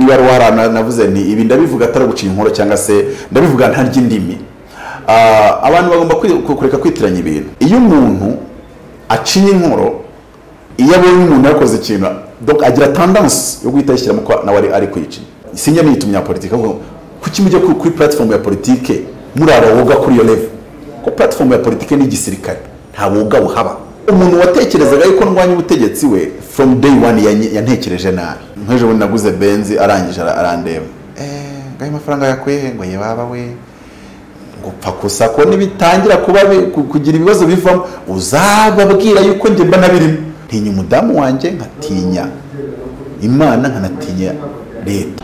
PRWR na- navuze nti ibi ndabivuga atari ugucinya inkoro cyangwa se ndabivuga ntarya indimi Ah, abantu bagomba kwi- kureka kwitiranya ibintu iyo umuntu acinya inkoro iyo abonye umuntu yakoze ikintu donc agira tendanse yo guhita yishyiramo ko nawe ari- ari kuyicinya sinjya niyitu umunyapolitike ahubwo kuki mujya ku- kuri platform ya politike muri woga kuri iyo level ko platform ya politike ni igisirikare nta woga buhaba umuntu watekerezaga yuko ndwanya ubutegetsi we from day one yanyi- yantekereje nabi nk'ejo bundi naguze benzi arangije ara- arandeba eee ngayo amafaranga yakuye he ngo ye baba we gupfa gusa ko nibitangira kuba bi- ku- kugira ibibazo bivamo uzababwira yuko njye mba nabirimo ntinya umudamu wanjye nkatinya imana nkanatinya leta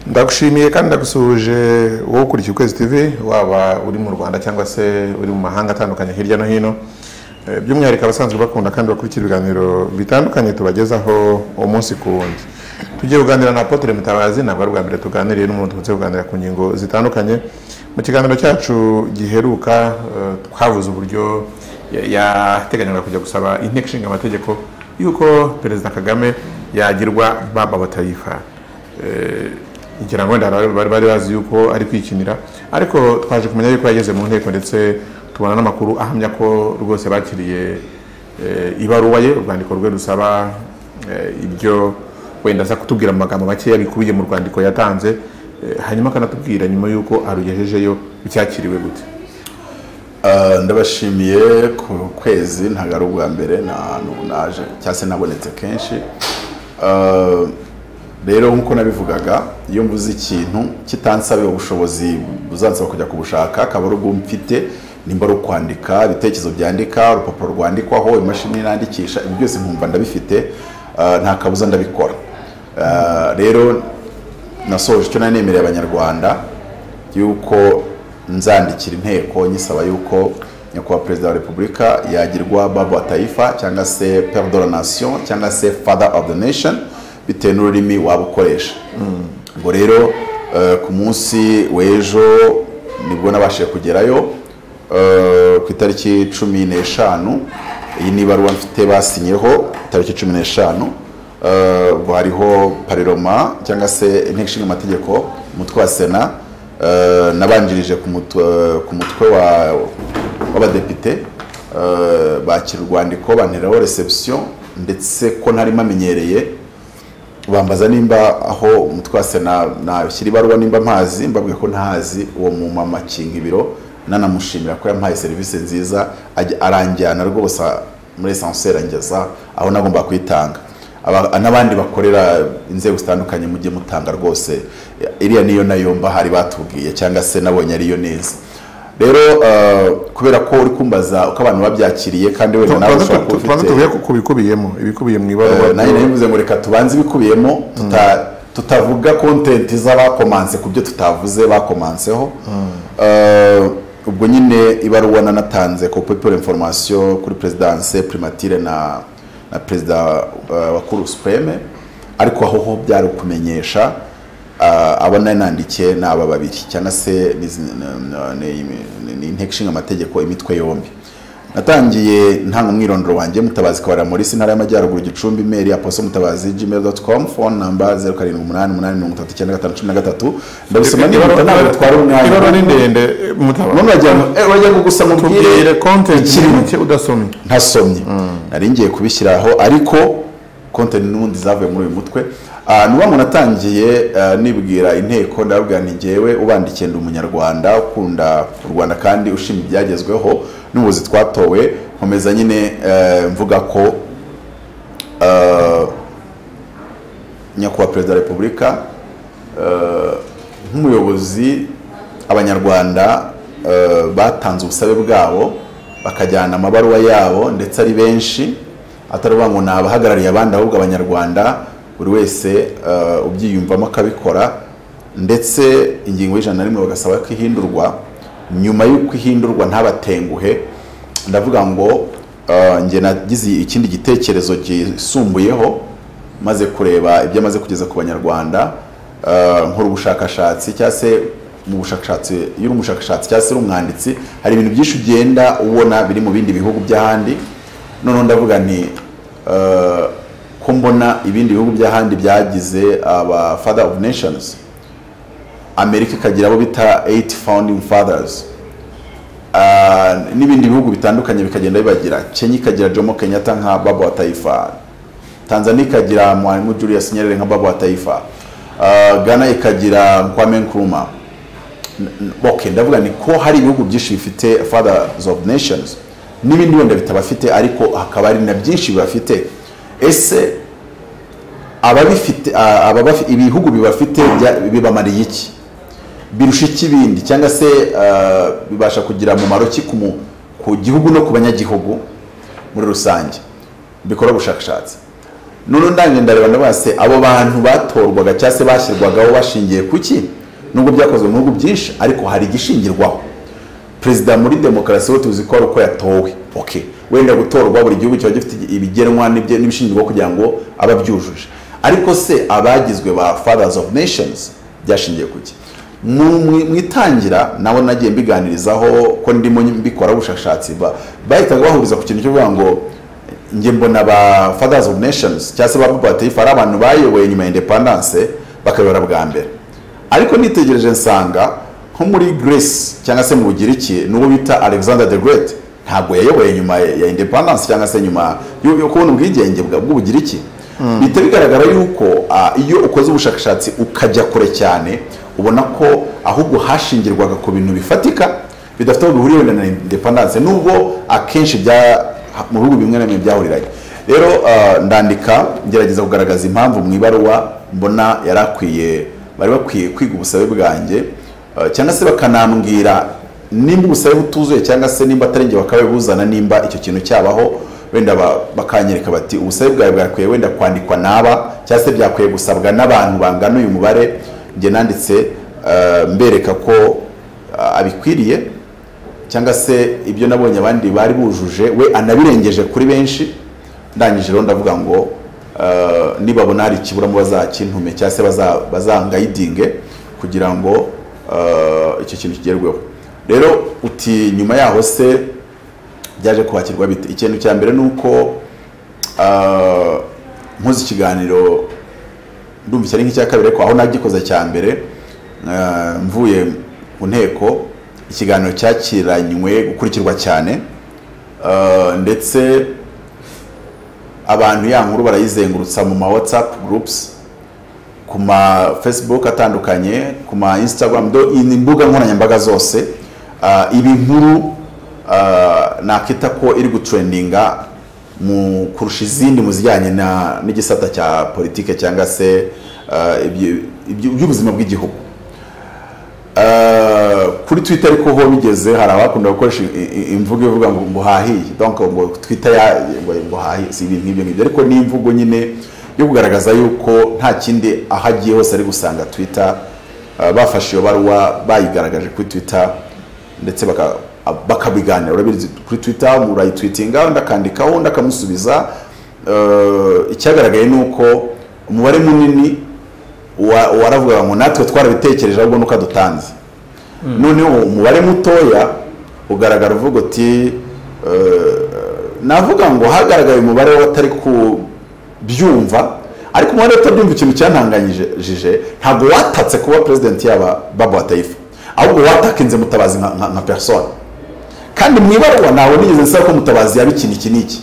ndagushimiye kandi ndagusuhuje wowe ukurikiye ukwezi tv waba uri mu rwanda cyangwa se uri mu mahanga atandukanye hirya no hino Eh, by'umwihariko abasanzwe bakunda kandi bakurikira ibiganiro bitandukanye tubagezaho umunsi ku wundi tugiye kuganira na apotre mutabazi ntabwo ari ubwa mbere tuganiriye n'umuntu tukunze kuganira ku ngingo zitandukanye mu kiganiro cyacu giheruka eh, twavuze uburyo ya- yateganyaga kujya gusaba inteko ishinga amategeko yuko perezida kagame yagirwa baba batayifa ngira ngo wenda bari- bari bari bazi yuko ari kwikinira ariko twaje kumenya yuko yageze mu nteko ndetse tubona n'amakuru ahamya ko rwose bakiriye eh, ibaruwa ye urwandiko rwe rusaba eh, ibyo wenda aza kutubwira mu magambo makeya bikubiye mu rwandiko yatanze eh, hanyuma akanatubwira nyuma y'uko arugejejeyo byakiriwe gute Ah, ndabashimiye ku kwezi ntabwo ari ubwa mbere ni ahantu naje cyangwa se nabonetse kenshi Ah, rero nk'uko nabivugaga iyo mvuze ikintu kitansabira ubushobozi buzansaba kujya kubushaka akaba ari ubwo mfite nimba ari ukwandika ibitekerezo byandika urupapuro rwandikwaho imashini nandikisha ibi byose nkumva ndabifite ah, nta kabuza ndabikora Ah, rero nasoje icyo nari nemereye abanyarwanda yuko nzandikira inteko nyisaba yuko nyakubahwa perezida wa repubulika yagirwa baba taifa cyangwa se père de la nation cyangwa se father of the nation bitewe n'ururimi waba ukoresha ngo rero eh, ku munsi w'ejo nibwo nabashije kugerayo eh, ku itariki cumi n'eshanu iyi ni ibaruwa mfite basinyeho tariki cumi n'eshanu Eh, ubwo hariho pariroma cyangwa se inteko ishinga amategeko umutwe wa sena eh, nabanjirije ku mutwe- ku mutwe wa- w'abadepite eh, bakira urwandiko banteraho reception ndetse ko ntari mamenyereye bambaza nimba aho umutwe wa sena nashyira ibaruwa nimba mpazi mbabwiye ko ntahazi uwo mumama akinga ibiro nanamushimira ko yampaye serivisi nziza ajya- aranjyana rwose muri esanseri angeza aho nagomba kuyitanga Aba- n'abandi bakorera inzego zitandukanye mujye mutanga rwose iriya niyo nayo bahari batubwiye cyangwa se nabonye ariyo neza rero eh, kubera ko uri kumbaza uko abantu babyakiriye kandi wenda nawe ushobora kuba tubanza ufite- tuvuye ku- ku bikubiyemo ibikubiye mu Eh, ibaruwa nayo nabivuze ngo reka tubanze ibikubiyemo tuta- tutavuga kontenti z'abakomanse ku byo tutavuze bakomanseho Eh, ubwo nyine ibaruwa nanatanze ku people information kuri presidence primatire na na perezida eh, wa cour supreme ariko aho ho byari ukumenyesha eh, abo nari nandikiye ni aba babiri cyangwa se ni izi- ni- ni- ni- ni inteko ishinga amategeko imitwe yombi natangiye ntanga umwirondoro wanjye mutabazi kabara muri intara y'amajyaruguru gicumbi mail aposo mutabazi gmail dot com phone number zeru karindwi umunani umunani mirongo itatu icyenda gatanu cumi na gatatu ndabisoma niba ntabwo bitwara umwanya ibaruwa ni ndende mutaba none wagira ngo eh, wagira ngo gusa mubwire tubwire kontenti ikirimo. make udasomye ntasomye nari ngiye kubishyiraho ariko konti n'ubundi zavuye muri uyu mutwe Ah, ni uwa ngo natangiye ah, nibwira inteko ndababwira nti ngewe ubandikiye ndi umunyarwanda ukunda u rwanda kandi ushima ibyagezweho n'ubuzi twatowe nkomeza nyine eh, mvuga ko ah, nyakubahwa perezida wa repubulika nk'umuyobozi abanyarwanda eh, batanze ubusabe bwabo bakajyana amabaruwa yabo ndetse ari benshi atari ukuvuga ngo ni abahagarariye abandi ahubwo abanyarwanda buri wese eh, ubyiyumvamo akabikora ndetse ingingo y'ijana na rimwe bagasaba ko ihindurwa nyuma y'uko ihindurwa ntabatenguhe ndavuga ngo eh, njye nagize ikindi gitekerezo gisumbuyeho maze kureba ibyo amaze kugeza ku banyarwanda eh, nkora ubushakashatsi cyangwa se mu bushakashatsi iyo uri umushakashatsi cyangwa se uri umwanditsi hari ibintu byinshi ugenda ubona biri mu bindi bihugu by'ahandi noneho ndavuga nti eh, ko mbona ibindi bihugu by'ahandi byagize aba father of nations amerika ikagira abo bita eight founding fathers Ah, n'ibindi bihugu bitandukanye bikagenda bibagira kenya ikagira jomo kenyatta nka baba wa taifa tanzania ikagira mwalimu julius nyerere nka baba wa taifa Ah, ghana ikagira nkwame nkrumah N- n- okay ndavuga ni ko hari ibihugu byinshi bifite fathers of nations n'ibindi wenda bitabafite ariko hakaba hari na byinshi bibafite ese ababifite a- ababafi- ibihugu bibafite bya- bibamariye iki birusha iki ibindi cyangwa se eh, bibasha kugira umumaro ki ku mu- ku gihugu no ku banyagihugu muri rusange bikora ubushakashatsi noneho ndangiye ndareba ndavuga se abo bantu batorwaga cyangwa se bashyirwagaho bashingiye ku ki nubwo byakozwe mu bihugu byinshi ariko hari igishingirwaho perezida muri demokarasi we tuzi ko ari uko yatowe okay wenda gutorwa buri gihugu kiba gifite ibigenwa n'ibyo- n'ibishingirwaho kugira ngo aba abyujuje ariko se abagizwe ba fathers of nations byashingiye ku ki Mu- mu mu itangira nabo nagiye mbiganirizaho ko ndimo mbikora ubushakashatsi ba- bahitaga bahuriza ku kintu cyo kuvuga ngo njye mbona ba fathers of nations cyangwa se ba papa batifu ari abantu bayoboye nyuma ya independence bakayobora bwa mbere ariko nitegereje nsanga nko muri greece cyangwa se mu bugiriki n'uwo bita alexander the great ntabwo yayoboye nyuma ya independence cyangwa se nyuma yo yo kubona ubwigenge bwa- bw'ubugiriki bihita bigaragara yuko ah, iyo ukoze ubushakashatsi ukajya kure cyane ubona ko ahubwo hashingirwaga ku bintu bifatika bidafite aho bihuriye wenda na independence nubwo akenshi bya mu bihugu bimwe na bimwe byahuriranye rero ah, ndandika ngerageza kugaragaza impamvu mu ibaruwa mbona yari akwiye bari bakwiye kwiga ubusabe bwanjye ah, cyangwa se bakanambwira nimba ubusabe butuzuye cyangwa se nimba atari njye bakabibuzana nimba icyo kintu cyabaho wenda ba- bakanyereka bati ubusabe bwawe bwakwiye wenda kwandikwa n'aba cyangwa se byakwiye gusabwa n'abantu bangana uyu mubare njye nanditse ah, mbereka ko ah, abikwiriye cyangwa se ibyo nabonye abandi bari bujuje we anabirengeje kuri benshi ndangije rero ndavuga ngo ah, nibabona hari ikiburamo bazakintume cyangwa se baza- bazangayidinge kugira ngo ah, icyo kintu kigerweho rero uti nyuma yaho se byaje kubakirwa bite ikintu cya mbere ni uko ah, nkoze ikiganiro ndumva icyari nk'icya kabiri ariko aho nagikoze cya mbere eh, mvuye ku nteko ikiganiro cyakiranywe gukurikirwa cyane Eh, ndetse abantu ya nkuru barayizengurutsa mu ma whatsapp groups ku ma facebook atandukanye ku ma instagram do ni imbuga nkoranyambaga zose Ah, ibi nkuru ah, nakita ko iri gutrendinga mu kurusha izindi mu zijyanye na- n'igisata cya politike cyangwa se eh, ibyo- ibyo- iby'ubuzima bw'igihugu Eh, kuri twitter ariko ho bigeze hari abakunda gukoresha i- i- imvugo ivuga ngo ngo hahiye donc ngo twitter ya- ngo ngo hahiye si ibintu nk'ibyo ngibyo ariko ni imvugo nyine yo kugaragaza yuko nta kindi aho agiye hose ari gusanga twitter Eh, bafashe iyo baruwa bayigaragaje kuri twitter ndetse baka- bakabiganira urabizi kuri twitter murayitwitinga undi akandikaho undi akamusubiza Eh, icyagaragaye ni uko umubare munini wa- waravugaga ngo natwe twarabitekereje ahubwo nuko adutanze noneho umubare mutoya ugaragara uvuga uti eh, navuga ngo hagaragaye umubare w'abatari kubyumva ariko umubare utabyumva ikintu cyantanganyije ntabwo watatse kuba perezidenti yaba baba wa taifa ahubwo watakinze mutabazi nka, nka, nka persona kandi mu ibaruwa ntawe nigeze nsaba ko mutabazi yaba ikintu iki n'iki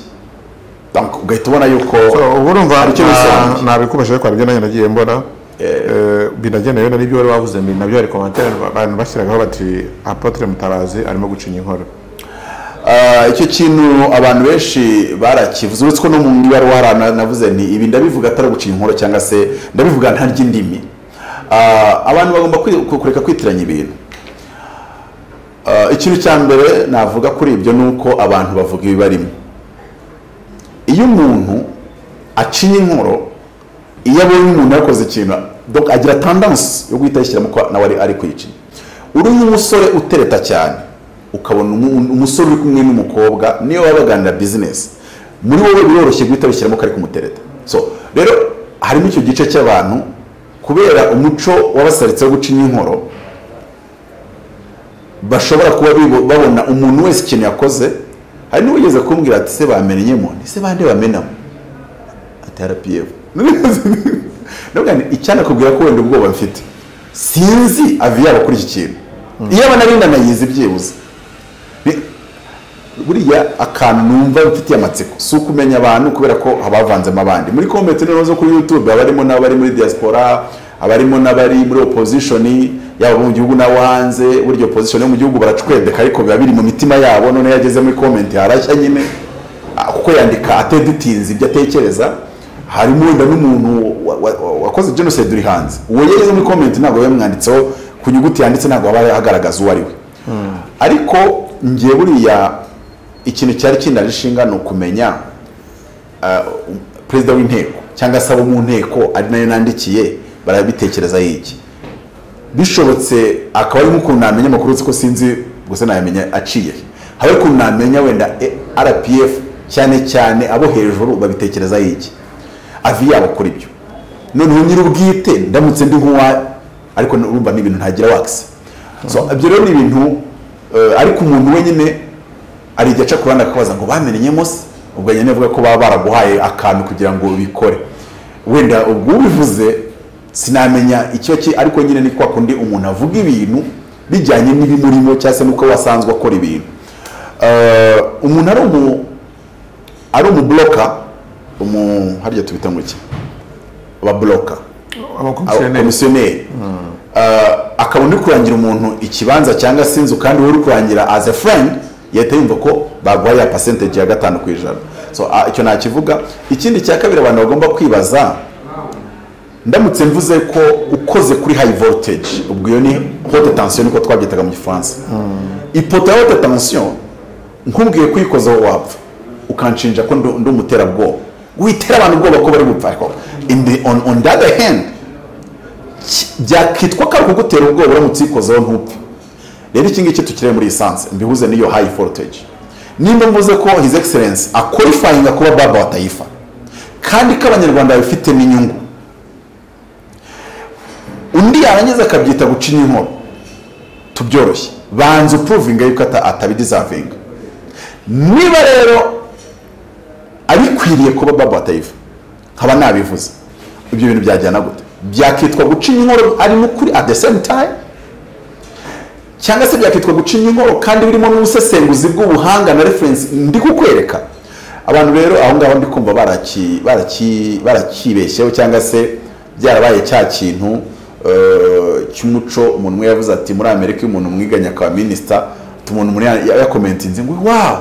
Donc, ugahita ubona yuko ubu urumva Hari icyo bisobanuye. nabikomeje ariko hari ibyo nanjye nagiye mbona Eh, binagenewe na n'ibyo wari wavuze mbi nabyo hari komantere abantu bashyiragaho bati apotre mutabazi arimo gucinya inkoro Ah, icyo kintu abantu benshi barakivuze uretse ko no mu ibaruwa hari ahantu navuze nti ibi ndabivuga atari ugucinya inkoro cyangwa se ndabivuga nta ry'indimi Ah, abantu bagomba kwi- ku- kureka kwitiranya ibintu Ah, ikintu cya mbere navuga kuri ibyo ni uko abantu bavuga ibibarimo iyo umuntu acinya inkoro iyo abonye umuntu yakoze ikintu donc agira tandansi yo guhita yishyiramo ko nawe ari- ari kwica uri nk'umusore utereta cyane ukabona umu- umusore uri kumwe n'umukobwa niyo baba baganira bizinesi muri wowe biroroshye guhita wishyiramo ko ari kumutereta so rero harimo icyo gice cy'abantu kubera umuco wabasaritse wo gucinya inkoro bashobora kuba bibo- babona umuntu wese ikintu yakoze hari n'uwigeze kumbwira ati se bamenyemo ni se bande bamenamo ati rpf ndavuga nti icyanakubwira ko wenda ubwoba mfite sinzi avi yabo kuri iki kintu iyo abana nayizi byibuze Ni- buriya akantu numva mfitiye amatsiko si ukumenya abantu kubera ko habavanzemo abandi muri komenti rero zo kuri youtube abarimo n'abari muri diaspora abarimo n'abari muri opposition yaba mu gihugu n'abo hanze burya opposition yo mu gihugu baracwedeka ariko biba biri mu mitima yabo none iyo ageze muri komenti harashya nyine ah, kuko yandika ateditinze ibyo atekereza harimo wenda n'umuntu wa- wa- wa- wakoze jenoside uri hanze uwo yageze muri komenti ntabwo biba bimwanditseho ku nyuguti yanditse ntabwo aba agaragaza uwo ari we ariko ngiye buriya ikintu cyari kindaje ishinga ni ukumenya ah, um, perezida w'inteko cyangwa se abo mu nteko ari nayo nandikiye barabitekereza y'iki bishobotse akaba arimo ukuntu namenya amakuru uretse ko sinzi gusa nayamenya aciye hari ukuntu namenya wenda eh, rpf cyane cyane abo hejuru babitekereza y'iki avi yabo kuri byo noneho nyir'ubwite ndamutse ndi nk'uwa ariko urumva ni ibintu ntagira wakisi so ibyo rero ni ibintu eh, ariko umuntu wenyine hari igihe aca ku ruhande akabaza ngo bamenyemo se ubwo nyine avuga ko baba baraguhaye akantu kugira ngo ubikore wenda ubwo ubivuze sinamenya icyo ki ariko nyine ni kwa kundi umuntu avuga ibintu bijyanye n'ibimurimo cyangwa se n'uko wasanzwe akora ibintu Eh, umuntu ari umu ari umuburoka umu harya tubita ngo iki ababuroka abakomisiyoneri komisiyoneri Ah, akabona uri kurangira umuntu ikibanza cyangwa se inzu kandi wowe uri kurangira as a friend yahita yumva ko baguhaye ya percentage ya gatanu ku ijana so ah, icyo ntakivuga ikindi cya kabiri abantu bagomba kwibaza ndamutse mvuze ko ukoze kuri high voltage ubwo iyo ni haute tension niko twabyitaga mu gifaransa ipoto ya haute tension nkubwiye kuyikozaho wapfa ukanshinja ko ndu- ndi umuterabwoba witera abantu ubwoba ko bari gupfa ariko in the, on, on the other hand ki- byakitwa ko ari kugutera ubwoba uramutse uyikozeho ntupfe rero iki ngiki tukirebe muri lisansi mbihuze n'iyo high voltage nimba mvuze ko his excellence akwalifyinga kuba baba wa tayifa kandi ko abanyarwanda babifitemo inyungu undi yarangiza akabyita guca inkoro tubyoroshye banza upuruvinga yuko ata- atabidizavinga niba rero abikwiriye kuba baba atayiva nkaba nabivuze ibyo bintu byajyana gute byakitwa guca inkoro ari n'ukuri at the same time cyangwa se byakitwa guca inkoro kandi birimo n'ubusesenguzi bw'ubuhanga na reference ndi kukwereka abantu rero aho ngaho ndi kumva baraki- baraki- barakibeshyeho cyangwa se byarabaye cya kintu eh, cy'umuco umuntu umwe yavuze ati muri amerika iyo umuntu mwiganye akaba minisita umuntu muri yakomentinze ngo wawu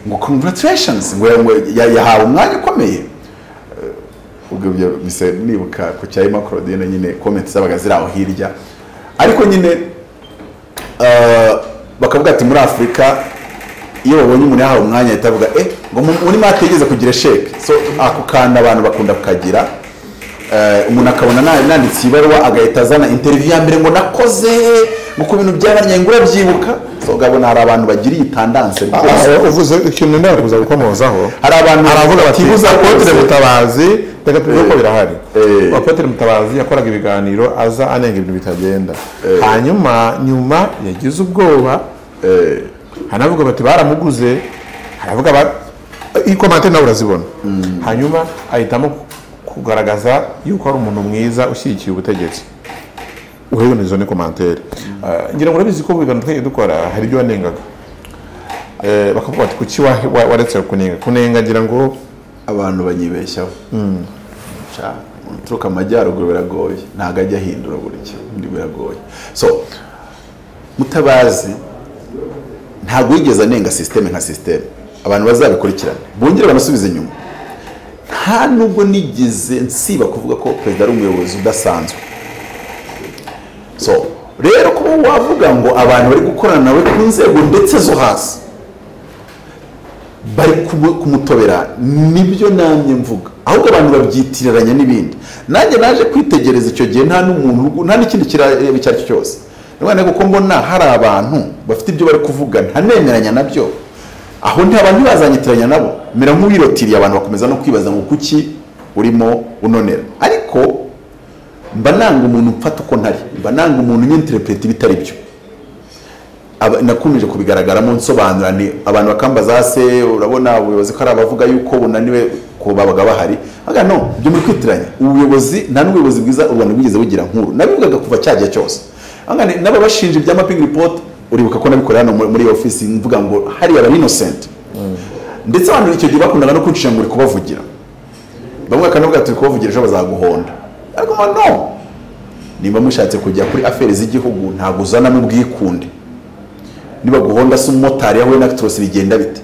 ngo congratulations ngo ngo ya- yahawe umwanya ukomeye Eh, ubwo ibyo bisa nibuka ku cya Emma Claudine nyine comment zabaga ziri aho hirya ariko nyine eh, bakavuga ati muri afurika iyo babonye umuntu yahawe umwanya ahita avuga eh ngo mu- muri mate yigeze kugira sheke so ako kantu abantu bakunda kukagira Eh, umuntu akabona na- nanditse ibaruwa agahita azana interiviyu ya mbere ngo nakoze ngo ku bintu byaranye ngo urabyibuka so ugabona hari abantu bagira iyi tandanse rwose Aha, uvuze ikintu ndakuza gukomozaho hari abantu aravuga bati batibuza apotre rwose. mutabazi reka tuvuge ko birahari Eh. apotre mutabazi yakoraga ibiganiro aza anenga ibintu bitagenda hanyuma nyuma yagize ubwoba hanavuga bati baramuguze haravuga ba ikomante nawe urazibona hanyuma ahitamo kugaragaza yuko ari umuntu mwiza ushyigikiye ubutegetzi urabona izo ni komantere Eh, ngira ngo urabizi ko mu biganiro twajya dukora hari ibyo wanengaga Eh, bakavuga bati kuki wa- wa- waretse kunenga kunenga ngira ngo abantu banyibeshyaho Ca- uturuka amajyaruguru biragoye ntabwo ajya ahindura buri kintu biragoye so mutabazi ntabwo yigeze anenga sisiteme nka sisiteme abantu bazabikurikirane bongere banasubize inyuma nta nubwo nigeze nsiba kuvuga ko perezida ari umuyobozi udasanzwe so rero kuba wavuga ngo abantu bari gukorana nawe ku nzego ndetse zo hasi bari kumu- kumutobera nibyo namye mvuga ahubwo abantu babyitiriranya n'ibindi nanjye naje kwitegereza icyo gihe nta n'umuntu nta n'ikindi kirareba icyo ari cyo cyose niba kuko mbona hari abantu bafite ibyo bari kuvuga ntanemeranya nabyo aho nti abantu ntibazanyitiranya nabo mera nk'uwirotiriye abantu bakomeza no kwibaza ngo kuki urimo unonera ariko mba nanga umuntu mfata uko ntari mba nanga umuntu unyenterepureta ibitari byo aba- nakomeje kubigaragara nsobanura ni abantu bakambaza hase urabona ubuyobozi ko ari abavuga yuko bunaniwe ko babaga bahari aga no byo muri kwitiranya ubuyobozi nta n'ubuyobozi bwiza u Rwanda bwigeze bugira nkuru nabivugaga kuva cya gihe cyose Aga ni- n'ababashinja ibya mapping report uribuka ko nabikorera hano muri muri iyi ofisi mvuga ngo hariya bari innocent ndetse abantu icyo gihe bakundaga no kuncisha ngo uri kubavugira bamwe bakanavuga ati uri kubavugira ejo bazaguhonda ariko mba no niba mushatse kujya kuri aferi z'igihugu ntabwo uzanamo ubwikunde niba guhonda se umumotari yahuye na actros bigenda bite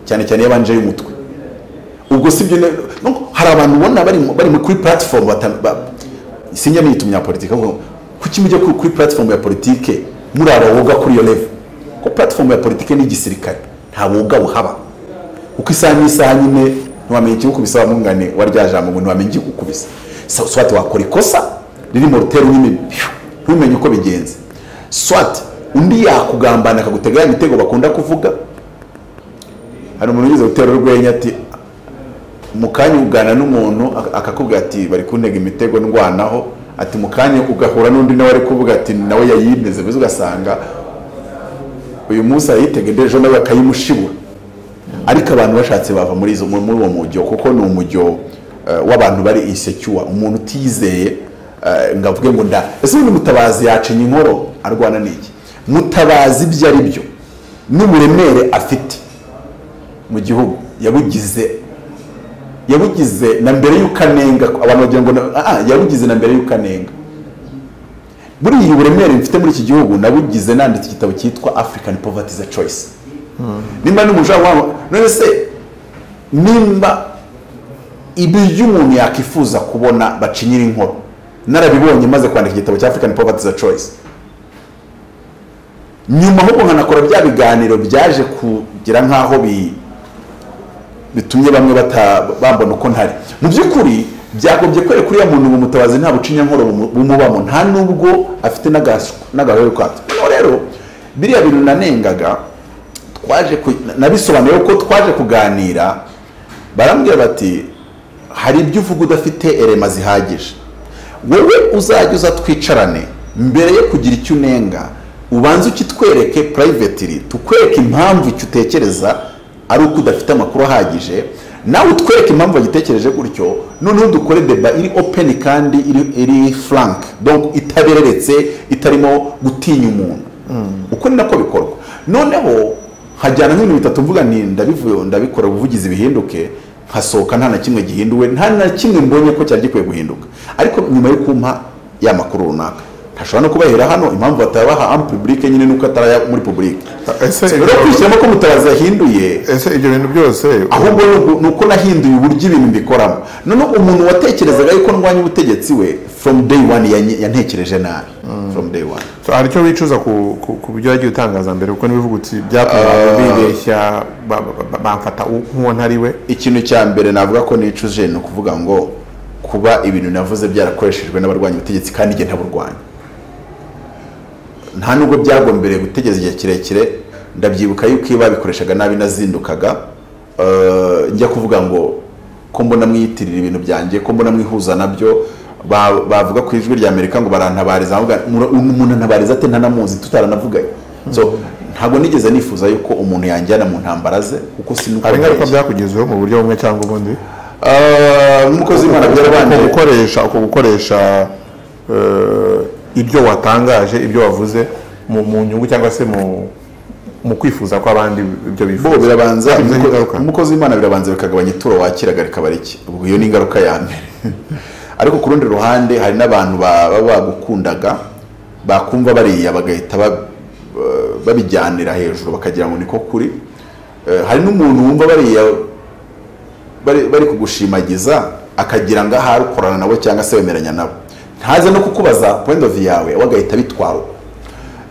cyane cyane iyo abanje y'umutwe ubwo si byo ne- no, hari abantu ubona bari mu- bari mu- kuri platform bata- ba- sinjya niyita umunyapolitike ahubwo kuki mujya ku- kuri platform ya politike muri aba woga kuri iyo level ko platform ya politike ni igisirikare nta woga buhaba kuko isaha n'isaha nyine ntiwamenya ikigukubisa wamungane wa rya jambo ngo ntiwamenya ikigukubisa So- swati wakora ikosa riri mu rutero nyine pyu, ntumenye uko bigenze swati undi yakugambana akagutega ya mitego bakunda kuvuga hari umuntu ugize gutera urwenya ati mu kanya ugana n'umuntu ak- akakubwira ati bari kuntega imitego ndwanaho ati mu kanya ugahura n'undi nawe ari kuvuga ati nawe yayimeze maze ugasanga uyu munsi ayitega indi ejo nawe akayimushibura ariko abantu bashatse bava muri izo muri muri uwo mujyo kuko ni umujyo eh, w'abantu bari insecure umuntu utizeye eh, ngo avuge ngo nda ese ubundi mutabazi yacinya inkoro arwana n'iki mutabazi ibyo ari byo n'uburemere afite mu gihugu yabugize yabugize na mbere y'uko anenga abantu bagira ngo na- ah, ah, yabugize na mbere y'uko anenga buriya uburemere mfite muri iki gihugu nabugize nanditse igitabo cyitwa african poverty is a choice nimba n'umuja wabo none se nimba ibyo umuntu yakifuza kubona bacinyira inkoro narabibonye maze kwandika igitabo cya african poverty is a choice nyuma ahubwo nkanakora bya biganiro byaje kugira nk'aho bi bitumye bamwe bata- bambona uko ntari mu by'ukuri byagobye kwere kuriya muntu ngo mutabazi nta bucinya nkoro bumu- bumubamo nta nubwo afite n'agas- n'agahoro kato no rero biriya bintu nanengaga twaje ku- nabisobanuye ko twaje kuganira barambwira bati hari ibyo uvuga udafite erema zihagije wowe uzajya uza twicarane mbere yo kugira icyo unenga ubanze ukitwereke purayivetiri tukwereke impamvu icyo utekereza ari uko udafite amakuru ahagije nawe utwereke impamvu wagitekereje gutyo noneho dukore deba iri openi kandi iri, iri frank donc itabereretse itarimo gutinya umuntu uko ni nako bikorwa noneho hajyana nk'ibintu bitatu mvuga nti ndabivuye ndabikora ubuvugizi bihinduke nkasohoka nta na kimwe gihinduwe nta na kimwe mbonye ko cyari gikwiye guhinduka ariko nyuma yo kumpa ya makuru runaka ntashobora no kubahera hano impamvu batayabaha amu publike nyine nuko atari muri publike ese rero kwishyiramo ko mutabazi yahinduye ese ibyo bintu byose ahubwo ni uku- ni uko nahinduye uburyo ibintu mbikoramo noneho umuntu watekerezaga yuko ndwanya ubutegetsi we from day one yanyi- yantekereje nabi from day one hari icyo wicuza ku ku- ku byo wagiye utangaza mbere kuko n'ibivugutsi byatumye abantu bibeshya ba- ba- ba- bamfata u- nk'uwo ntari we ikintu cya mbere navuga ko nicuje ni ukuvuga ngo kuba ibintu navuze byarakoreshejwe n'abarwanya ubutegetsi kandi igihe ntaburwanya nta nubwo byagombereye gutegereza igihe kirekire ndabyibuka yuko iyo babikoreshaga nabi nazindukaga eh, njya kuvuga ngo ko mbona mwiyitirira ibintu byanjye ko mbona mwihuza nabyo ba- bavuga ku ijwi rya amerika ngo barantabariza nkavuga, "Mura- umuntu antabariza ate ntanamuzi tutaranavuganye so ntabwo nigeze nifuza yuko umuntu yanjyana mu ntambara ze kuko sinuko hari ingaruka byakugezeho mu buryo bumwe cyangwa ubundi Ah, nk'umukozi w'imana uko byarabanje gukoresha uko gukoresha eh, ibyo watangaje ibyo wavuze mu mu nyungu cyangwa se mu mu kwifuza kw'abandi ibyo bo bifuza birabanza Byagize umuko- ingaruka. umukozi w'imana birabanza bikagabanya ituro wakiraga rikaba rike ubwo iyo ni ingaruka ya mbere ariko ku rundi ruhande hari n'abantu ba- baba bagukundaga bakumva bariya bagahita ba- eh, babijyanira hejuru bakagira ngo niko kuri Eh, hari n'umuntu wumva bariya bari bari kugushimagiza akagira ngo ahari ukorana nawe cyangwa se wemeranya nabo ntaze no kukubaza point of view yawe we agahita bitwara uko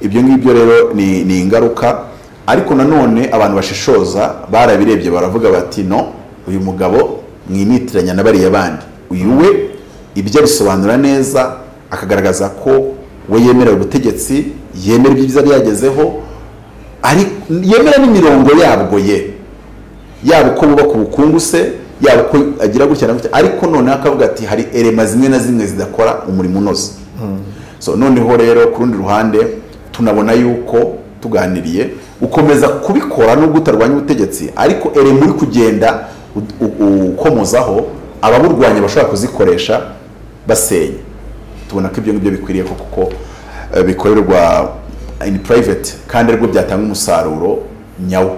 ibyo ngibyo rero ni, ni ingaruka ariko nanone abantu bashishoza barabirebye baravuga bati no uyu mugabo mwimitiranya na bariya bandi uyu we ibyo abisobanura neza akagaragaza ko we yemera ubutegetsi yemera ibyiza byagezeho ari yemera n'imirongo yabwo ye yaba uko bubaka ubukungu se yaba uko agira gutya na gutya ariko noneho akavuga ati hari erema zimwe na zimwe zidakora umurimo unoze so noneho rero ku rundi ruhande tunabona yuko tuganiriye ukomeza kubikora nubwo utarwanya ubutegetsi ariko eremu uri kugenda u- u- ukomozaho ababurwanya bashobora kuzikoresha basenya tubona ko ibyo ngibyo bikwiriye ko kuko eh, bikorerwa in private kandi aribwo byatanga umusaruro nyawo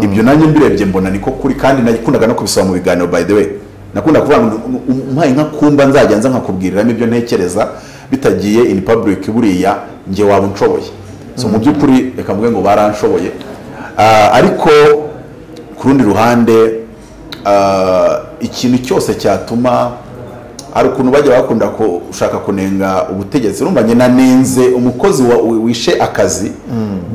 ibyo nanjye mbirebye mbona niko kuri kandi nakundaga no kubisaba mu biganiro by the way nakunda kuvuga ngo umpaye nka kumba nzajya nza nkakubwiriramo ibyo ntekereza bitagiye in public buriya njye waba unshoboye so mu by'ukuri reka mvuge ngo baranshoboye Ah, ariko ku rundi ruhande ah, ikintu cyose cyatuma hari ukuntu bajya bakunda gushaka kunenga ubutegetsi urumva njye nanenze umukozi wa- wi- wishe akazi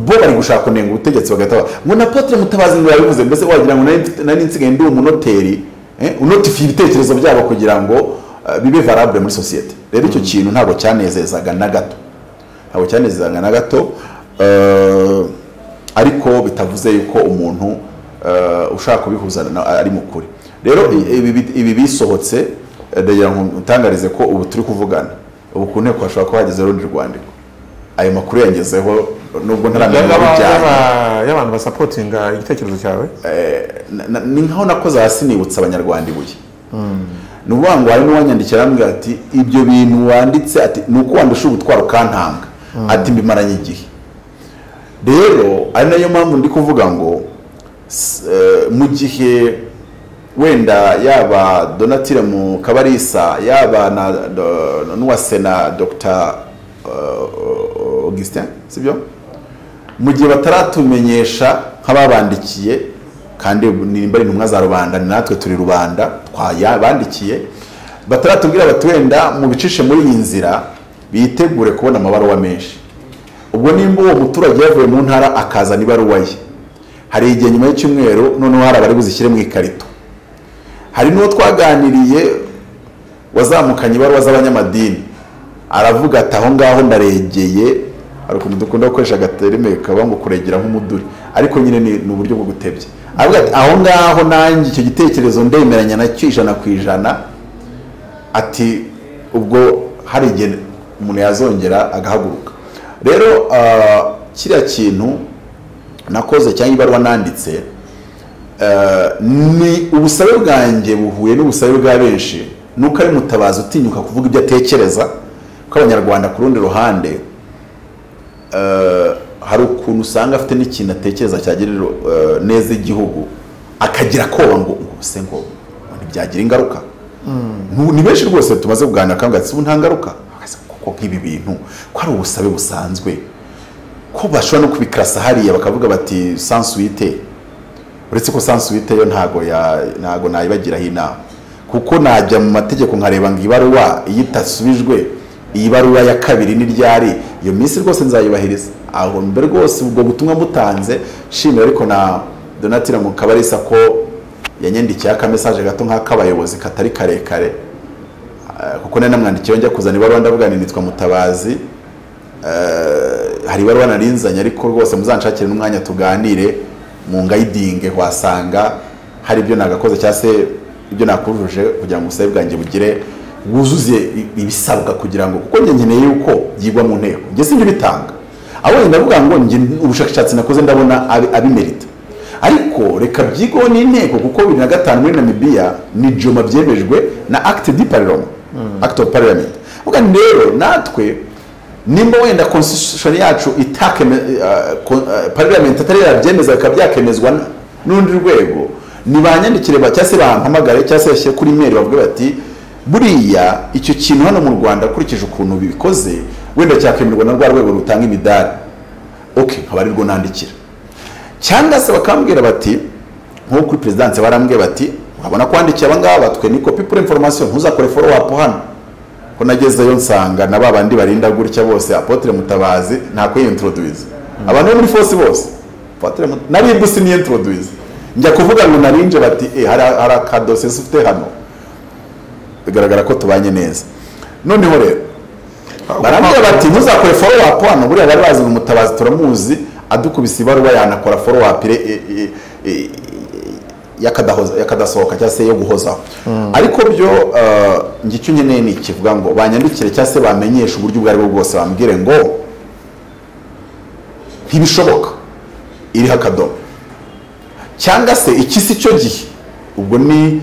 bo bari gushaka kunenga ubutegetsi bagahita ngo na Apotre mutabazi ngo yabivuze mbese wagira ngo nari mfite- nari nsigaye ndi umunoteri eh, unotifiye ibitekerezo byabo kugira ngo eh, bibe valable muri sosiyete rero icyo kintu ntabwo cyanezezaga na gato ntabwo cyanezezaga na gato eh, ariko bitavuze yuko umuntu eh, ushaka kubihuza na- ari mu kuri rero i- ibi bi- ibi bisohotse eh, ndagira ngo utangarize ko ubu turi kuvugana ubu ku nteko hashobora kuba hageze urundi rwandiko ayo makuru yangezeho nubwo ntaramenya Y'aba- ababijyanye y'aba- y'abantu basapotinga igitekerezo cyawe Na- na- ni nkaho nakoze hasi nibutsa abanyarwanda ibuye ni ukuvuga ngo hari n'uwanyandikira arambwira ati ibyo bintu wanditse ati ni uko wandusha ubutwaro ukantanga ati mbimaranye igihe rero ari nayo mpamvu ndi kuvuga ngo s- eh, mu gihe wenda yaba donatire mu kabarisa yaba na do- n'uwa sena dr eh, augustin sibyo mu gihe bataratumenyesha nk'ababandikiye kandi nimba ari intumwa za rubanda ni natwe turi rubanda twayabandikiye bataratubwira bati wenda mubicishe muri iyi nzira bitegure kubona amabaruwa menshi ubwo nimba uwo muturage yavuye mu ntara akazana ibaruwa ye hari igihe nyuma y'icyumweru noneho hari abari buzishyire mu ikarito hari n'uwo twaganiriye wazamukanye ibaruwa z'abanyamadini aravuga ati aho ngaho ndaregeye hari ukuntu dukunda gukoresha agaterime kaba ngo kuregera nk'umuduri ariko nyine ni ni uburyo bwo gutebya aravuga ati aho ngaho nanjye icyo gitekerezo ndemeranya nacyo ijana ku ijana ati ubwo hari igihe umuntu yazongera agahaguruka rero ah, kiriya kintu nakoze cyangwa ibaruwa nanditse ni ubusabe bwanjye buhuye n'ubusabe bwa benshi nuko ari mutabazi utinyuka kuvuga ibyo atekereza kuko abanyarwanda ku rundi ruhande eh, hari ukuntu usanga afite n'ikintu atekereza cyagirira eh, neza igihugu akagira koba ngo ngo se ngo ngo ntibyagira ingaruka Ntu- ni benshi rwose tumaze kuganira kandi ubu nta ngaruka kuko nk'ibi bintu ko ari ubusabe busanzwe ko bashobora no kubikarasa hariya bakavuga bati sansuwite uretse ko sansuwite yo ntago ya ntago nayibagiraho inama kuko najya mu mategeko nkareba ngo ibaruwa iyo itasubijwe iyi baruwa ya kabiri ni ryari iyo minsi rwose nzayubahiriza aho mbere rwose ubwo butumwa mutanze nshimira ariko na donatira mu kabarisa ko yanyandikiyeho akamesaje gato nk'ak'abayobozi katari karekare Eh, kuko nari namwandikiyeho njya kuzana ibaruwa ndavuga ngo nitwa mutabazi hari ibaruwa narinzanye ariko rwose muzanshakire n'umwanya tuganire mu ngayidinge wasanga hari ibyo nagakoze cyangwa se ibyo nakujuje kugira ngo ubusabe bwanjye bugire wuzuze i- ibisabwa kugira ngo kuko njye nkeneye yuko byigwa mu nteko njye sinjye bitanga abonye ndavuga ngo njye ubushakashatsi nakoze ndabona abi- abimerita ariko reka byigwaho n'inteko kuko bibiri na gatanu muri namibiya ni joma byemejwe na acte di parlement act of parliament uvuga ngo rero natwe nimba wenda constitution yacu itakeme uh, kon- uh, parliament atari yabyemeza bikaba byakemezwa n- n'urundi rwego ntibanyandikire ba- cyangwa se bampamagare cyangwa se bashyire kuri mail bavuge bati buriya icyo kintu hano mu rwanda ukurikije ukuntu bikoze wenda cyakemerwa na rwa rwego rutanga imidari ok nkaba ari rwo nandikira cyangwa se bakambwira bati nko kuri perezidanse barambwiye bati urabona kwandikiye abangaba twe ni kopi pure information ntuzakore follow up hano ko nagezeyo nsanga na ba bandi barinda gutya bose apotre mutabazi nta kuyintroduwiza abantu bo muri force bose Apotre Mut- naribwe siniyintroduwiza njya kuvuga ngo narinje bati eh hari hari akadose ufite hano bigaragara ko tubanye neza noneho rero barambwira bati ntuzakore follow up hano buriya bari bazi ngo umutabazi turamuzi adukubise ibaruwa yanakora follow up ire- i- i- i- yakadahoza- yakadasohoka cyangwa se yo guhozaho ariko byo eh, njye icyo nkeneye ni ikivuga ngo banyandikire cyangwa se bamenyeshe uburyo ubwo ari bwo bwose bambwire ngo ntibishoboka iriho akadomo cyangwa se ikisi icyo gihe ubwo ni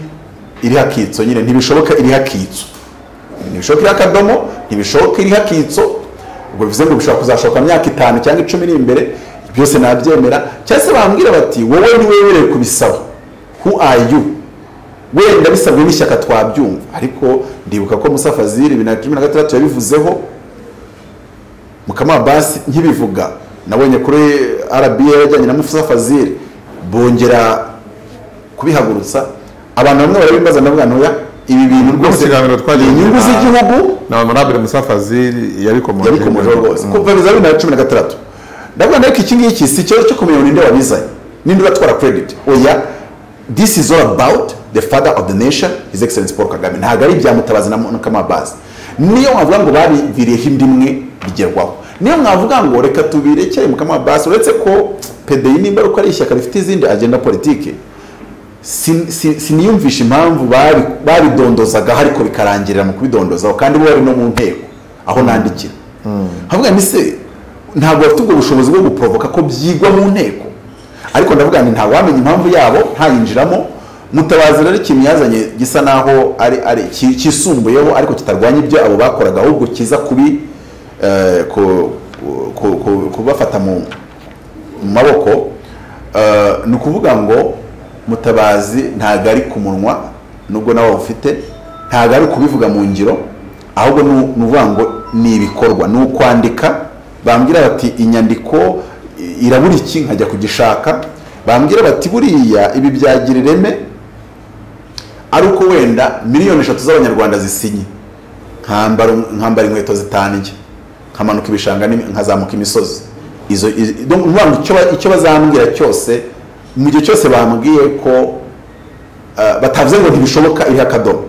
iriho akitso nyine ntibishoboka iriho akitso ntibishoboka iriho akadomo ntibishoboka iriho akitso ubwo bivuze ngo bishobora kuzashoka mu myaka itanu cyangwa icumi iri imbere byose nabyemera cyangwa se bambwira bati wowe ni wemerewe kubisaba who are you wenda bisabwe n'ishyaka twabyumva ariko ndibuka ko musa fazili bibiri na cumi na gatandatu yabivuzeho mukama basi nkibivuga nabonye kuri rba yajyanye na musa fazili bongera kubihagurutsa abantu bamwe barabimbaza ndavuga ntoya ibi bintu Ubwo mu rwose kiganiro ni twagiye inyungu z'igihugu na honorable musa fazil yabikomoje yabikomojeho rwose kuva bibiri na bibiri na cumi na gatandatu ndavuga nawe ko iki ngiki si ikibazo cyo kumenya ngo ninde wabizanye ninde uratwara credit oya this is all about the father of the nation his excellence paul kagame ntabwo ari ibya mutabazi na mukamabazi niyo mwavuga ngo babiviriyeho indi imwe bigerwaho niyo mwavuga ngo reka tubirekere mukamabazi uretse ko pdi nimba ari uko ari ishyaka rifite izindi agenda politiki sin- sin- siniyumvisha impamvu babi- babidondozagaho ariko bikarangirira mu kubidondozaho kandi bo bari no mu nteko aho nandikira havuga ni se ntabwo bafite ubwo bushobozi bwo guporovoka ko byigwa mu nteko ariko ndavuga nti ntawe wamenya impamvu yabo ntayinjiramo mutabazi rero ikintu yazanye gisa naho ari ari ki- kisumbuyeho ariko kitarwanya ibyo abo bakoraga ahubwo kiza kubi eh, ku- ku- ku- kubafata mu mu maboko eh, ni ukuvuga ngo mutabazi ntabwo ari ku munwa nubwo nawe ufite ntabwo ari ukubivuga mu ngiro ahubwo ni ni ukuvuga ngo ni ibikorwa ni ukwandika bambwira bati inyandiko i- irabura iki nkajya kugishaka bambwira bati buriya ibi byagira ireme ari uko wenda miliyoni eshatu z'abanyarwanda zisinye nkambara nkambara inkweto zitanu njye nkamanuka ibishanga n'imi- nkazamuka imisozi izo izo- donc ni ukuvuga ngo icyo ba- icyo bazambwira cyose mu gihe cyose bambwiye ko eh, batavuze ngo ntibishoboka iriho akadomo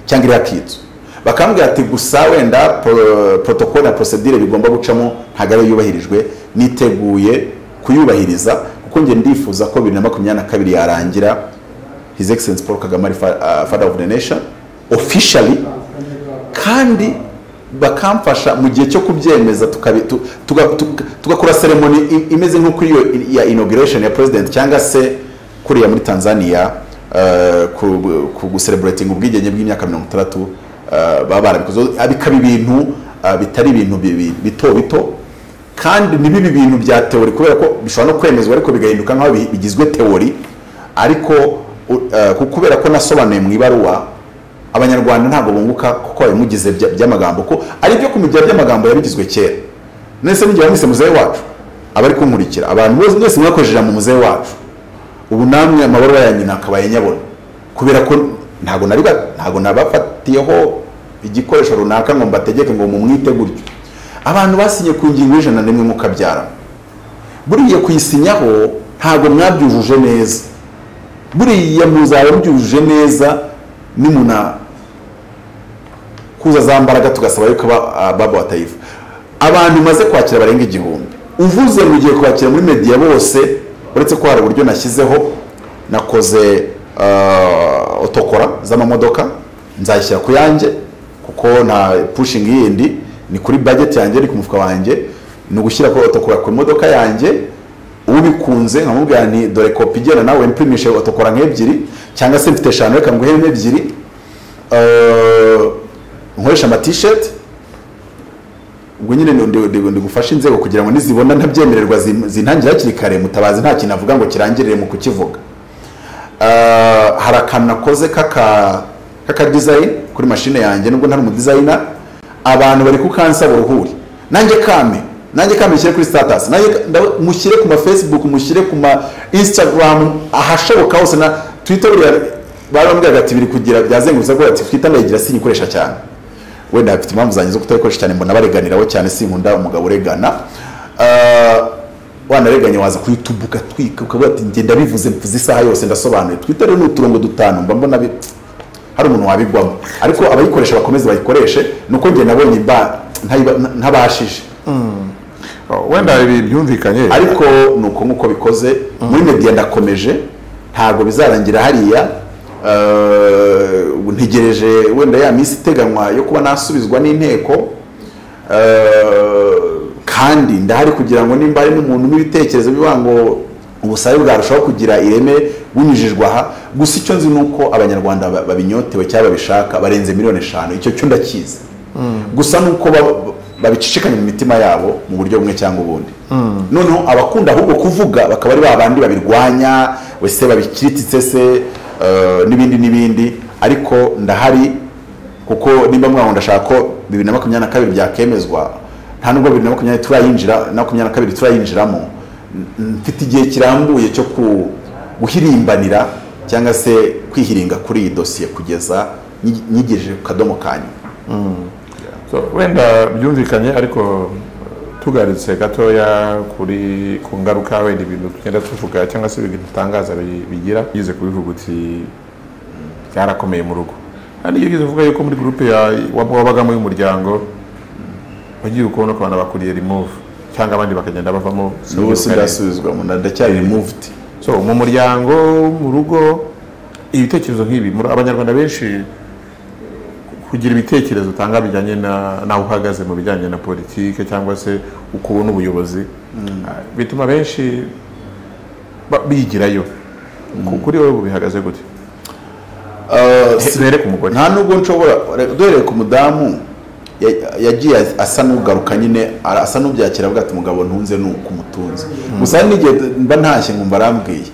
cyangwa iriho akitso bakambwira ati gusa wenda protokole na procedure bigomba gucamo ntabwo ariyo yubahirijwe niteguye kuyubahiriza kuko njye ndifuza ko bibiri na makumyabiri na kabiri yarangira his excellence paul kagame ari fa- ah, father of the nation officially kandi bakamfasha mu gihe cyo kubyemeza tukabi- tu- tuga- tuga- tugakora seremoni i- imeze nk'uko iyo i- ya inauguration ya president cyangwa se kuriya muri tanzania eh, ku- ku gusereburatinga ubwigenge bw'imyaka mirongo itandatu eh, baba barabikoze Ah, bikaba ibintu ah, bitari ibintu bibi- bito bito kandi ntibibe ibintu bya teori kubera ko bishobora no kwemezwa ariko bigahinduka nk'aho bi- bigizwe teori ariko u- eh, ku- kubera ko nasobanuye mu ibaruwa abanyarwanda ntabwo bunguka kuko babimugize bya- by'amagambo ko ari ibyo kumugira by'amagambo yabigizwe kera nese mugihe bamwise muzehe wacu abari kunkurikira abantu bose mwese mwakoresheje mu muzehe wacu ubu namwe amabaruwa yanyu nakabaye nyabona kubera ko ntabwo nari ba- ntabwo nabafatiyeho igikoresho runaka ngo mbategeke ngo mumwite gutyo abantu basinye ku ngingo y'ijana n'imwe mukabyaramo buriya kuyisinyaho ntabwo mwabyujuje neza buriya muzaba mubyujuje neza nimuna kuza za mbaraga tugasaba yuko aba- ah, baba batayiva abantu maze kwakira barenga igihumbi uvuze mu gihe kwakira muri media bose uretse ko hari uburyo nashyizeho nakoze ah, otokora z'amamodoka nzayishyira ku yanjye kuko nta pushing yindi ni kuri budget yanjye ni ku mufuka wanjye ni ugushyira kuri otokora ku modoka yanjye ubikunze nkamubwira nti dore kopi igenda nawe mpimishe otokora nk'ebyiri cyangwa se mfite eshanu reka nguhe nk'ebyiri Eh, nkoresha amatisheti ubwo nyine ndi- ndi- ndi- ndi gufasha inzego kugira ngo nizibona ntabyemererwa zim- zintangire hakiri kare mutabazi nta kintu avuga ngo kirangirire mu kukivuga Eh, hari akantu nakoze k'aka k'aka design kuri mashine yanjye nubwo ntari umudizayina abantu bari kukansaba uruhuri nanjye kame nanjye kame mushyire kuri status nanjye ka- nda- mushyire ku ma facebook mushyire ku ma instagram ahashoboka hose na twitter buriya barambwiraga ati biri kugira byazengurutse ko ati twitter ndayigira sinyikoresha cyane wenda bafite impamvu zanjye zo kutayikoresha cyane mbona bareganiraho cyane sinkunda umugabo uregana Eh, wanareganye waza kuri youtube ugatwika ukavuga ati ngenda bivuze mvuze isaha yose ndasobanuye twitter rero ni uturongo dutanu mba mbona bi- hari umuntu wabigwamo ariko abayikoresha bakomeze bayikoreshe ni uko njye nabonye ba- ntayiba- ntabashije wenda ibi byumvikanye ariko ni uko nk'uko bikoze muri media ndakomeje ntabwo bizarangira hariya Eh, ubu ntegereje wenda ya minsi iteganywa yo kuba nasubizwa n'inteko Eh, kandi ndahari kugira ngo nimba hari n'umuntu n'ibitekerezo bivuga ngo ubusabe bwarushaho kugira ireme bunyujijwe aha gusa icyo nzi ni uko abanyarwanda ba- babinyotewe cyangwa babishaka barenze miliyoni eshanu icyo cyo ndakizi gusa ni uko ba- ba- babicicikanye mu mitima yabo mu buryo bumwe cyangwa ubundi noneho abakunda ahubwo kuvuga bakaba ari ba bandi babirwanya wese babikiritse se eh, n'ibindi n'ibindi ariko ndahari kuko nimba mwaho ndashaka ko bibiri na makumyabiri na kabiri byakemezwa nta nubwo bibiri na makumyabiri turayinjira na makumyabiri na kabiri turayinjiramo n- mfite igihe kirambuye cyo ku guhirimbanira cyangwa se kwihiringa kuri iyi dosiye kugeza nyi- nyigejeje ku kadomo kanyu So, wenda byumvikanye ariko tugarutse gatoya kuri ku ngaruka wenda ibintu tugenda tuvuga cyangwa se ibintu dutangaza bi- bigira yize kubivuga uti byarakomeye mu rugo hari iyo uvuga yuko muri gurupe ya- wab- wabagamo y'umuryango wagiye ukubona ku bantu bakuriye remove cyangwa abandi bakagenda bavamo n'ubu sinzi uko ari. sindasubizwamo ndacyari removed so mu muryango mu rugo ibitekerezo nk'ibi muri abanyarwanda benshi kugira ibitekerezo utanga bijyanye na- n'aho uhagaze mu bijyanye na politike cyangwa se uko ubona ubuyobozi ah, bituma benshi ba- bigirayo Ku- kuri wowe bihagaze gute Eh, He- duhere ku mugore nta nubwo nshobora duhereye ku mudamu ya- yagiye asa n'ugaruka nyine ara- asa n'ubyakira avuga ati mugabo ntunze ni ukumutunze gusa hari n'igihe mba ntashye nkumva arambwiye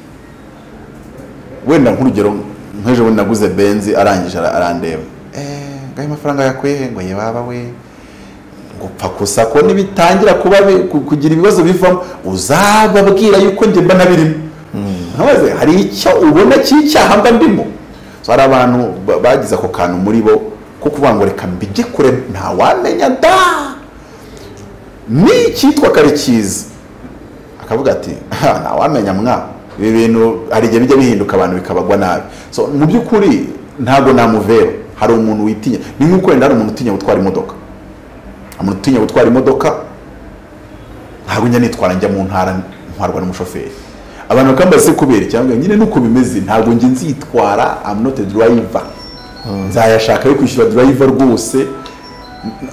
wenda nk'urugero nk'ejo bundi naguze benzi arangije ara- arandeba "Eh, ngo ayo mafaranga yakuye he ngo ye baba we ngo pfa gusa ko nibitangira kuba bi- ku- kugira ibibazo bivamo uzababwira yuko njye mba nabirimo ntabaze hari icyo ubona cy'icyaha mba ndimo So, hari abantu ba- bagize ako kantu muri bo ko kuvuga ngo reka mbijye kure ntawamenya da ni icyitwa kare cyiza akavuga ati "Ah, ntawamenya mwa ibi bintu hari igihe bijya bihinduka abantu bikabagwa nabi so mu by'ukuri ntabwo namuvera hari umuntu witinya ni nk'uko wenda hari umuntu utinya gutwara imodoka umuntu utinya gutwara imodoka ntabwo njya nitwara njya mu ntara ntwarwa n'umushoferi abantu bakambaza se kubera cyangwa nyine nuko bimeze ntabwo njye nzitwara I'm not a driver nzayashaka yo kwishyura driver rwose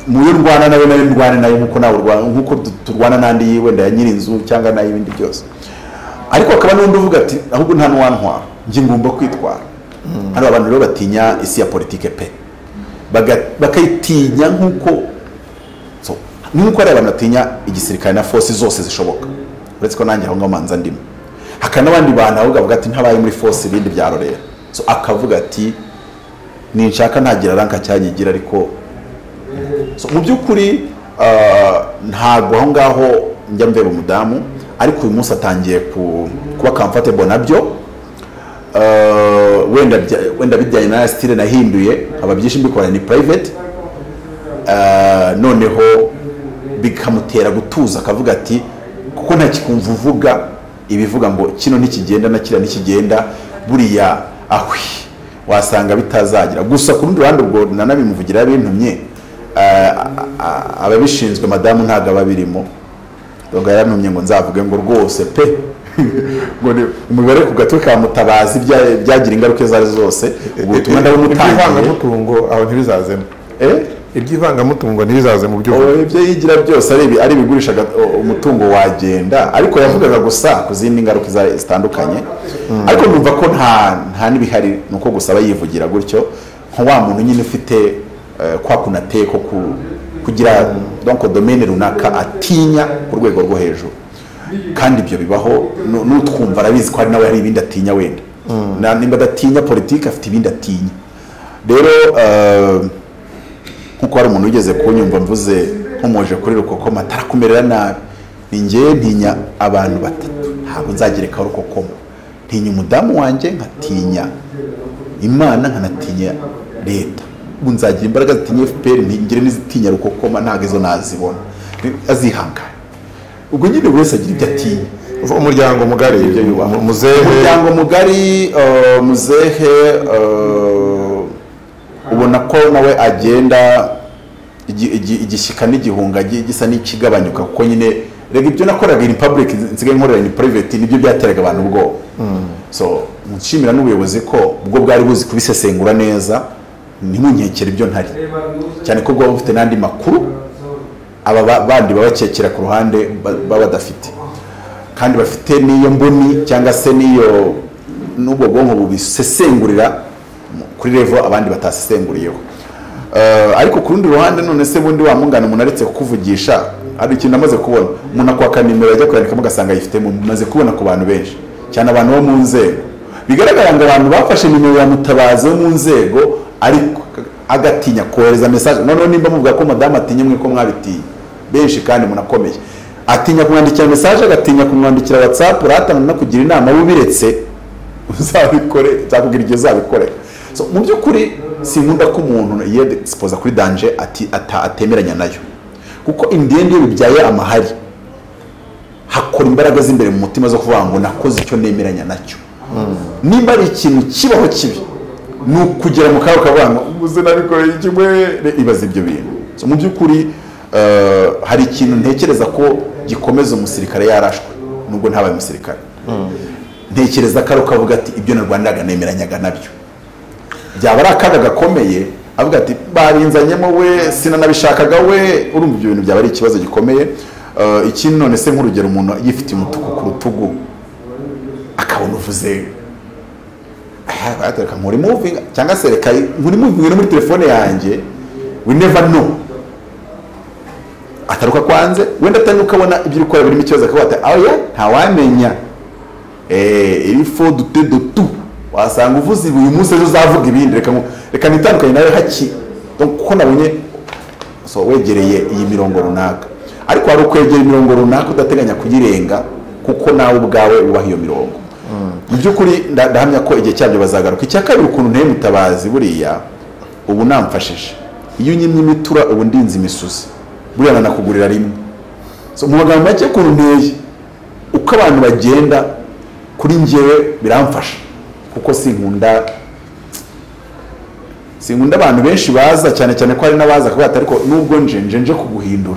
muyo ndwana nawe nawe ndwane nayo nkuko nawe urwana nkuko du- turwana n'andi yiwe ya nyirinzu cyangwa n'ay'ibindi byose ariko hakaba n'undi uvuga ati ahubwo nta n'uwantwara njye ngomba kwitwara hano abantu rero batinya isi ya politike pe Baga- bakayitinya nk'uko So, nk'uko hari abantu batinya igisirikare na force zose zishoboka uretse ko nanjye aho ngaho manza ndimo hakaba n'abandi bantu avuga avuga ati ntabaye muri force ibindi bya rorera so akavuga ati ninshaka ntagira ranka cyanyigira ariko so, mu by'ukuri ah, ntabwo aho ngaho njya mbeba umudamu ariko uyu munsi atangiye ku- kuba comfortable nabyo Ah, wenda bya- wenda bijyanye na style nahinduye haba byinshi mbikora ni private Ah, noneho bikamutera gutuza akavuga ati kuko ntakikumva uvuga ibivuga ngo kino ntikigenda na kiriya ntikigenda buriya ahwi wasanga bitazagira gusa ku rundi ruhande ubwo nanabimuvugira bintumye ah, ah, ah, ababishinzwe madamu ntabwo aba abirimo ngo yarantumye ngo nzavuge ngo rwose pe ngo ni umubare ku gatwe ka mutabazi bya- byagira ingaruka izo ari zo zose ubwo butumwa ndabumutangiye ibyivangamutungo aho ntibizazemo eh ibyivangamutungo ntibizaze mu byo Oya, ibyo yigira byose ari ibi- ari ibigurisha aga- o- umutungo wagenda ariko yavugaga gusa ku zindi ngaruka iza- zitandukanye ariko numva ko nta nta n'ibihari ni uko gusa aba yivugira gutyo nka wa muntu nyine ufite eh, kwa kunateye ko ku- kugira donko domene runaka atinya ku rwego rwo hejuru kandi ibyo bibaho nu- n'utwumva arabizi ko hari nawe hari ibindi atinya wenda Na- nimba adatinya politiki afite ibindi atinya rero eh, nkuko hari umuntu wigeze kunyumva mvuze nkomoje kuri rukokoma atarakumerera nabi ni njyewe ntinya abantu batatu ntabwo nzagerekaho rukokoma ntinya umudamu wanjye nkatinya imana nkanatinya leta ubu nzagira imbaraga zitinya fpr ntigire n'izitinya rukokoma ntabwo izo nazibona Ni- azihangane ubwo nyine buri wese agira ibyo atinya umuryango mugari ibyo yubaha. mu- muzehe umuryango mugari eh, muzehe eh, ubona ko nawe agenda igi- igi- igishyika n'igihunga gi- gisa n'ikigabanyuka kuko nyine rega ibyo nakoraga in public nsigaye nkorera in private nibyo byateraga abantu ubwoba so nshimira n'ubuyobozi ko ubwo bwari buzi kubisesengura neza ntimunkekere ibyo ntari cyane ko bwaba bufite n'andi makuru aba ba- bandi babakekera ku ruhande ba- baba badafite kandi bafite n'iyo mboni cyangwa se n'iyo n'ubwo bwonko bubisesengurira kuri revo abandi batasesenguriyeho Eh, ariko ku rundi ruhande none se bundi wa mungana umuntu aretse kukuvugisha hari ikintu amaze kubona umuntu akwaka nimero ajya kuyandikamo ugasanga ayifitemo mumaze kubona ku bantu benshi cyane abantu bo mu nzego bigaragara ngo abantu bafashe nimero ya mutabazi wo mu nzego ariko agatinya kohereza mesaje noneho nimba muvuga ko madamu atinya mwe ko mwabitinye benshi kandi munakomeye atinya kumwandikira mesaje agatinya kumwandikira watsapu ratanga no kugira inama w'ubiretse uzabikore nzakubwira igihe uzabikorera So, mu by'ukuri sinkunda ko umuntu yedisipoza kuri danje ati ata- atemeranya nayo kuko indende iyo bibyaye amahari hakora imbaraga z'imbere mu mutima zo kuvuga ngo nakoze icyo nemeranya nacyo nimba ari ikintu kibaho kibi ni ukugera mu kaga ukavuga ngo ubuze nabikoreye kimwe ibaza ibyo bintu So, mu by'ukuri eh, hari ikintu ntekereza ko gikomeza umusirikare yarashwe nubwo ntabaye umusirikare ntekereza ko ari ukavuga ati ibyo narwaniraga nemeranyaga nabyo byaba ari akaga gakomeye avuga ati barinzanyemo we sinanabishakaga we urumva ibyo bintu byaba ari ikibazo gikomeye Eh, ikindi none se nk'urugero umuntu yifitiye umutuku ku rutugu akabona uvuze reka nkuri muvinga cyangwa se reka nkuri muvinga no muri telefone yanjye we never know ataruka kwanze wenda atari ukabona ibyo ukora birimo ikibazo akavuga ati oya ntawamenya Eh, il faut douter de tout wasanga uvuze ibi uyu munsi ejo uzavuga ibindi reka ngu- reka nitandukanye nawe haki Donc, kuko nabonye so wegereye iyi mirongo runaka ariko hari ukwegera imirongo runaka udateganya kuyirenga kuko nawe ubwawe wubaha iyo mirongo mu by'ukuri nda- ndahamya ko igihe cyabyo bazagaruka icya kabiri ukuntu nteye mutabazi buriya ubu namfashije iyo unyimye imitura ubu ndinze imisuzi buriya nanakugurira rimwe so mu magambo make ukuntu nteye uko abantu bagenda kuri njyewe biramfasha kuko sinkunda sinkunda abantu benshi baza cyane cyane ko hari n'abaza kuvuga ati ariko nubwo nje nje nje kuguhindura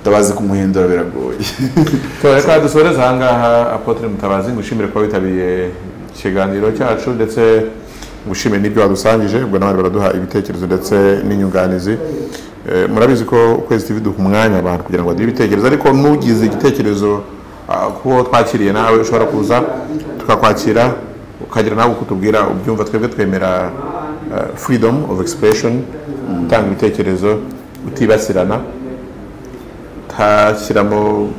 utabazi kumuhindura biragoye reka dusoreze ahangaha apotre mutabazi ngushimire kuba witabiriye ikiganiro cyacu ndetse ngushimire n'ibyo wadusangije ubwo n'abandi baraduha ibitekerezo ndetse n'inyunganizi Eh, murabizi ko ukwezi tv duha umwanya abantu kugira ngo bagire ibitekerezo ariko n'ugize igitekerezo ah, kuwo twakiriye nawe ushobora kuza tukakwakira ukagira nawe uko utubwira ubyumva twebwe twemera eh, freedom of expression gutanga ibitekerezo utibasirana utashyiramo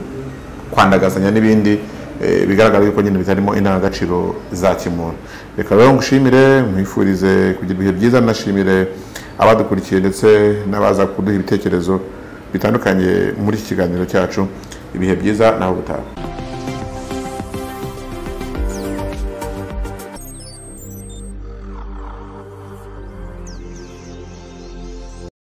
kwandagazanya n'ibindi eh, bigaragara yuko nyine bitarimo indangagaciro za kimuntu reka rero ngushimire mwifurize kugira ibihe byiza nashimire abadukurikiye ndetse n'abaza kuduha ibitekerezo bitandukanye muri iki kiganiro cyacu ibihe byiza naho gutaha